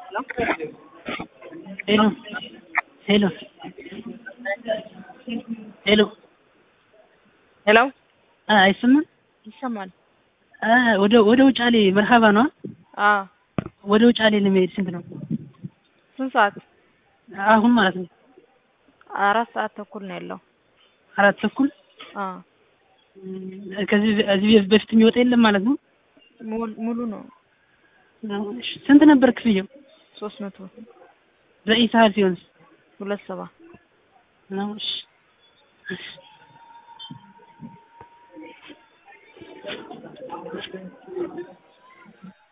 ሄሎ ሄሎ ሄሎ ሄሎ አይሰማም? ይሰማል። ወደ ወደ ውጫሌ መርሃባ ነዋ። አዎ ወደ ውጫሌ ለመሄድ ስንት ነው? ስንት ሰዓት? አሁን ማለት ነው። አራት ሰዓት ተኩል ነው ያለው። አራት ተኩል አዎ ከዚህ እዚህ በፊት የሚወጣ የለም ማለት ነው። ሙሉ ሙሉ ነው። እሺ፣ ስንት ነበር ክፍያው? ሶስት መቶ በኢሳል ሲሆን ሁለት ሰባ ነው። እሺ እሺ